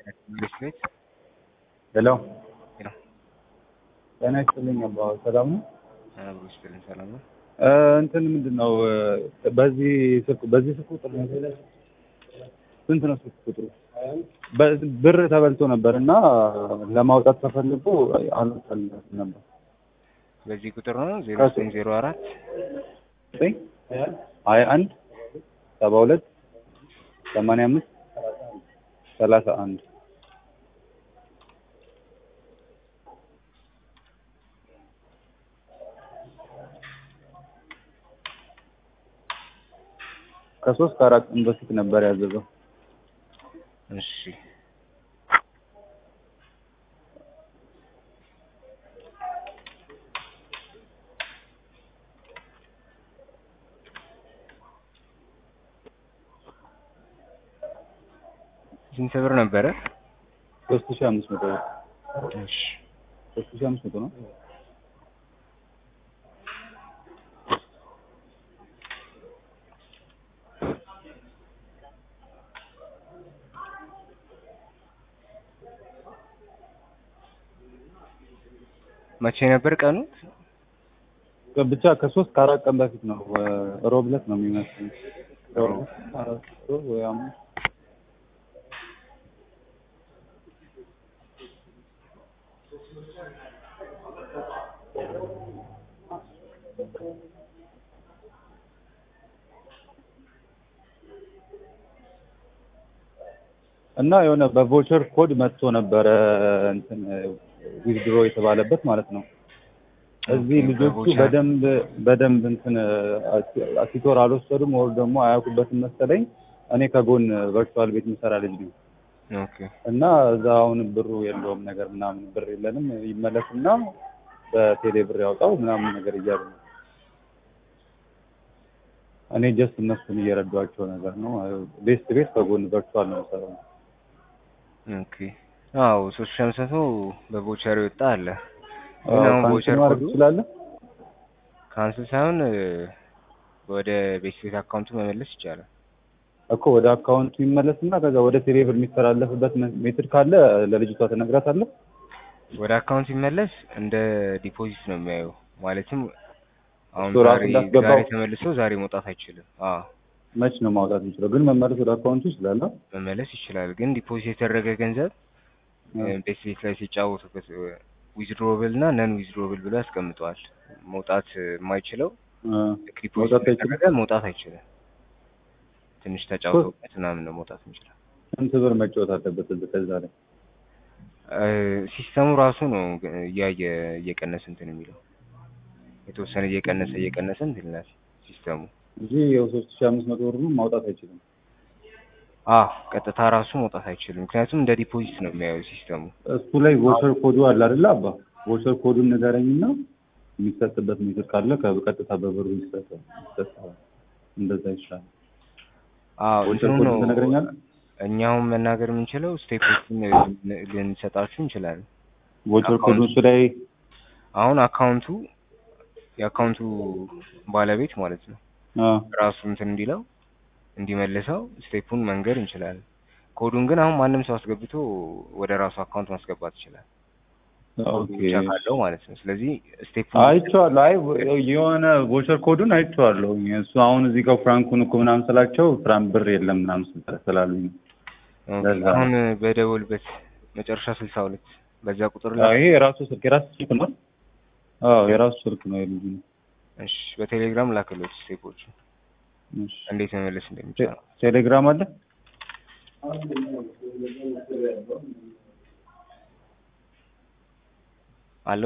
ቤት ሄሎ ሄሎ ጤና ይስጥልኝ አባ ሰላም ነው? አብሮ ይስጥልኝ ሰላም ነው። እ እንትን ምንድን ነው እ በዚህ ስልክ በዚህ ስልክ ቁጥር ነው ስንት ነው ስልክ ቁጥሩ? በ- ብር ተበልቶ ነበር እና ለማውጣት ተፈልጎ አልወጣልኝም ነበር። በዚህ ቁጥር ነው ዜሮ ዘጠኝ ዜሮ አራት ዘጠኝ ሀያ አንድ ሰባ ሁለት ሰማንያ አምስት ሰላሳ አንድ ከሶስት ከአራት ቀን በፊት ነበር ያዘዘው። እሺ ስንት ብር ነበረ? ሶስት ሺህ አምስት መቶ ብር እሺ ሶስት ሺህ አምስት መቶ ነው። መቼ ነበር ቀኑ? ብቻ ከሶስት ከአራት ቀን በፊት ነው። እ ሮብ ዕለት ነው የሚመስለኝ። ሮብ አራት ሮብ ወይ ሐሙስ እና የሆነ በቮቸር ኮድ መጥቶ ነበረ እንትን ዊዝድሮ የተባለበት ማለት ነው። እዚህ ኦኬ፣ ልጆቹ በቮቸር። በደንብ በደንብ እንትን አሲቶር አልወሰዱም ወር ደግሞ አያውቁበትም መሰለኝ። እኔ ከጎን ቨርቹዋል ቤት የምሰራ ልጅ ነው ኦኬ እና እዛ አሁን ብሩ የለውም ነገር ምናምን ብር የለንም ይመለስና በቴሌ ብር ያውጣው ምናምን ነገር እያሉ ነው። እኔ ጀስት እነሱን እየረዷቸው ነገር ነው። ቤስት ቤት ከጎን ቨርቹዋል ነው የምሰራው። ኦኬ አዎ ሶስት ሺህ አምስት መቶ በቮቸር የወጣ አለ። ግን አዎ፣ አሁን ካንስል ቮቸር ማድረግ ኮዱ ትችላለህ? ካንስል ሳይሆን እ ወደ ቤት ቤት አካውንቱ መመለስ ይቻላል። እኮ ወደ አካውንቱ ይመለስና ከዛ ወደ ቴሌ ብር የሚተላለፍበት መ- ሜትድ ካለ ለልጅቷ ትነግራታለህ። ወደ አካውንት ሲመለስ እንደ ዲፖዚት ነው የሚያየው። ማለትም አሁን እሱ ራሱ ዛሬ እንዳስገባው- ዛሬ ተመልሶ ዛሬ መውጣት አይችልም። አዎ መች ነው ማውጣት የሚችለው? ግን መመለስ ወደ አካውንቱ ይችላል። አ? መመለስ ይችላል። ግን ዲፖዚት የተደረገ ገንዘብ እ ቤት ቤት ላይ ሲጫወቱበት ዊዝድሮብል እና ነን ዊዝድሮብል ብሎ ያስቀምጠዋል። መውጣት የማይችለው አ፣ ልክ ዲፖዚት መውጣት አይችልም? የተደረገ መውጣት አይችልም። ትንሽ ተጫውተውበት ምናምን ነው መውጣት የሚችለው። ስንት ብር መጫወት አለበት እዚህ ከዛ ላይ? እ ሲስተሙ ራሱ ነው ግ- እያየ እየቀነሰ እንትን የሚለው የተወሰነ እየቀነሰ እየቀነሰ እንትን ይላል ሲስተሙ። እንጂ ያው ሶስት ሺህ አምስት መቶ ብር ማውጣት አይችልም። አዎ ቀጥታ ራሱ መውጣት አይችልም። ምክንያቱም እንደ ዲፖዚት ነው የሚያየው ሲስተሙ። እሱ ላይ ቮቸር ኮዱ አለ አይደለ አባ? ቮቸር ኮዱን ንገረኝና የሚሰጥበት ሜትር ካለ ከቀጥታ በብሩ ይሰጣል። ይሰጣል። እንደዛ ይሻላል። አዎ ቮቸር እንትኑ ኮዱን ነው ትነግረኛለህ? እኛውን መናገር የምንችለው ስቴፖችን ልን- ልንሰጣችሁ እንችላለን። ቮቸር ኮዱን እሱ ላይ አሁን አካውንቱ የአካውንቱ ባለቤት ማለት ነው አ፣ ራሱ እንትን እንዲለው እንዲመልሰው ስቴፑን መንገር እንችላለን። ኮዱን ግን አሁን ማንም ሰው አስገብቶ ወደ ራሱ አካውንት ማስገባት ይችላል። ኮዱ ኦኬ ብቻ ካለው ማለት ነው። ስለዚህ ስቴፑን አይቼዋለሁ። አይ የሆነ ቮቸር ኮዱን አይቼዋለሁ። እሱ አሁን እዚህ ጋር ፍራንኩን እኮ ምናምን ስላቸው ፍራንክ ብር የለም ምናምን ስል- ስላሉኝ ነው። ኦኬ፣ ለዛ ነው። አሁን በደወልበት መጨረሻ ስልሳ ሁለት በዛ ቁጥር አዎ፣ ላይ ይሄ የራሱ ስልክ የራሱ ስልክ ነው። አዎ የራሱ ስልክ ነው የልጁ ነው። እሺ፣ በቴሌግራም ላክሎት ስቴፖቹ እሺ። እንዴት መመለስ እንደሚቻል ቴሌግራም አለ